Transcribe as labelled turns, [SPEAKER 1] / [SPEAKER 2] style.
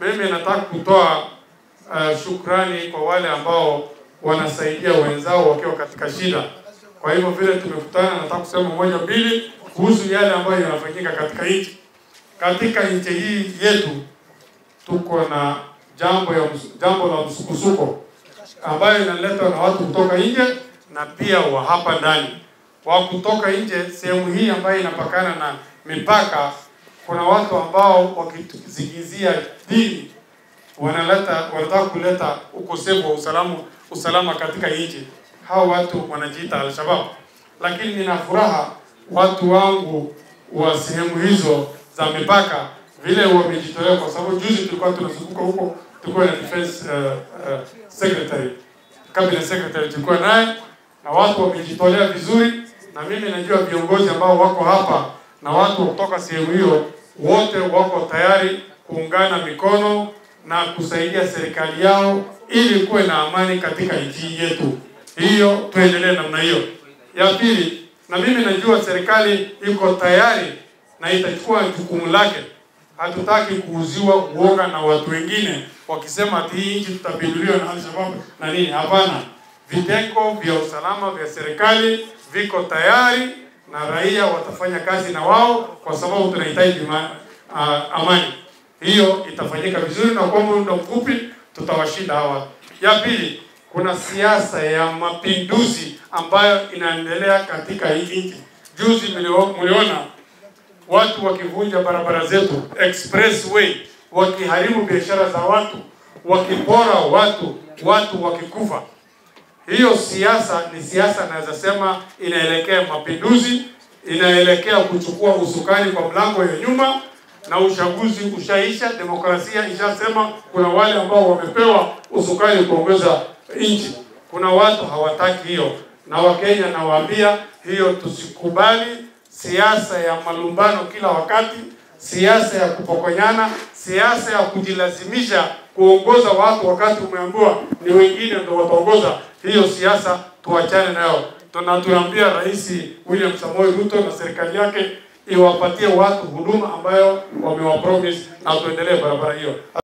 [SPEAKER 1] mimi nataka kutoa uh, shukrani kwa wale ambao wanasaidia wenzao wakiwa katika shida. Kwa hivyo vile tumekutana, nataka kusema moja mbili kuhusu yale ambayo yanafanyika katika nchi. Katika nchi hii yetu tuko na jambo ya ms- jambo la msukosuko ambayo inaletwa na watu kutoka nje na pia wa hapa ndani. Wa kutoka nje, sehemu hii ambayo inapakana na mipaka, kuna watu ambao wakizingizia dini wanaleta wanataka kuleta ukosefu wa usalama usalama katika nchi. Hao watu wanajiita Al-Shabaab, lakini nina furaha watu wangu wa sehemu hizo za mipaka vile wamejitolea, kwa sababu juzi tulikuwa tunazunguka huko, tulikuwa na defense uh, uh, secretary cabinet secretary tulikuwa naye, na watu wamejitolea vizuri, na mimi najua viongozi ambao wako hapa na watu kutoka sehemu hiyo wote wako tayari kuungana mikono na kusaidia serikali yao ili kuwe na amani katika nchi yetu. Hiyo tuendelee namna hiyo. Ya pili, na mimi najua serikali iko tayari na itachukua jukumu lake. Hatutaki kuuziwa uoga na watu wengine wakisema ati hii nchi tutapinduliwa na Al-Shabaab na nini. Hapana, vitengo vya usalama vya serikali viko tayari na raia watafanya kazi na wao, kwa sababu tunahitaji ma- ah, amani. Hiyo itafanyika vizuri, na kwa muda mfupi tutawashinda hawa. Ya pili, kuna siasa ya mapinduzi ambayo inaendelea katika hii nchi. Juzi mlio- mliona watu wakivunja barabara zetu expressway, wakiharibu biashara za watu, wakipora watu, watu wakikufa. Hiyo siasa ni siasa, naweza sema inaelekea mapinduzi, inaelekea kuchukua usukani kwa mlango ya nyuma, na uchaguzi ushaisha, demokrasia ishasema kuna wale ambao wamepewa usukani kuongoza nchi. Kuna watu hawataki hiyo, na Wakenya nawaambia hiyo tusikubali siasa ya malumbano kila wakati, siasa ya kupokonyana, siasa ya kujilazimisha kuongoza watu wakati umeambiwa ni wengine ndio wataongoza. Hiyo siasa tuachane nayo. Tuna tunaambia Rais William Samoei Ruto na serikali yake iwapatie watu huduma ambayo wamewapromise na tuendelee barabara hiyo.